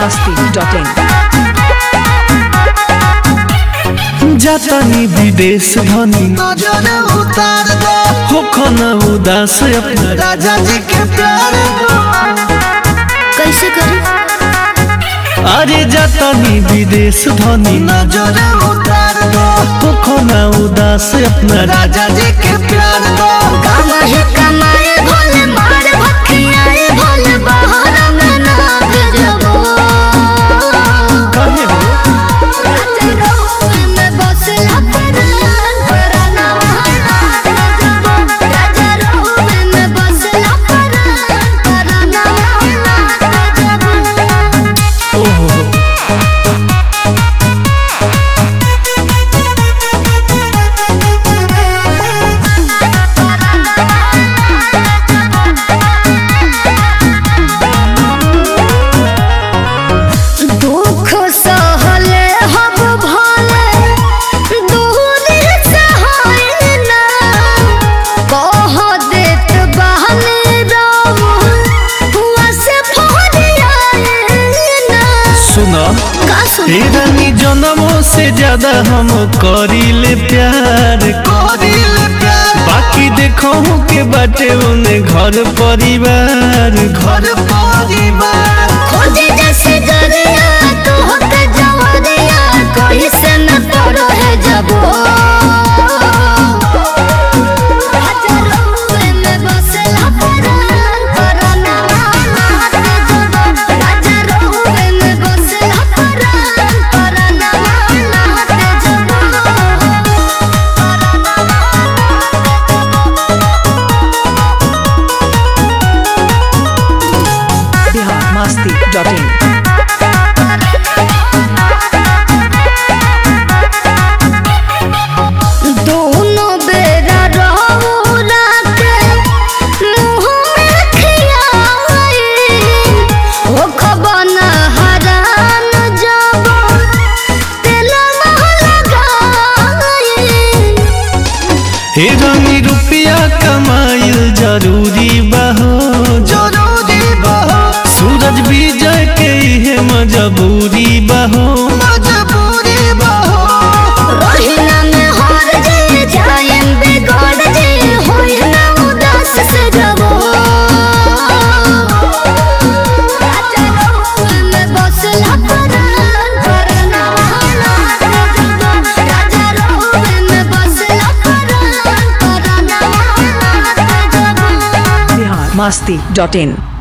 biharmasti.in जातानी विदेश धनी नजर उतार दो हो खाना उदास अपना राजा जी के प्यार दो कैसे करी अरे जातानी विदेश धनी नजर उतार दो हो खाना उदास अपना राजा जी के प्यार दो कमाए कमाए भोले मार भखियाए भोले बाहर में ना भेजबो काहे हो राजा रहुए में बसला परान पराना भेजबो राजा रहुए में बसला परान पराना भेजबो ओहो दुख सहले हब भले दूरी सहाय ना कह देत बहने रहो हुआ से फोड़ियाए ना सुना का सुन हे रानी जन्मों से ज्यादा हम करीले प्यार कोरिल प्यार बाकी देखो के बाटे उन्हें घर परिवार घर घर परिवार खोजे जैसे गरिया तो होते जवरिया कोई से न तोरो है जबो हजारों में बसला परान पराना माते जबो हजारों में बसला परान पराना माते जबो biharmasti.in दोनों बेरा रौरा के मुँह में खियाई ओ खबना हरान जब तेल लगाई हे रानी रुपया कमाइल जरूरी बहो जरूरी बहो सूरज विजय के इहे मजबूरी बहो मजबूरी बहो रोहिना में हार जे जायन बिगड़ जे होई ना उदास से जबो राजा रहुए में बसला परान पराना माते जबो राजा रहुए में बसला परान पराना माते जबो biharmasti.in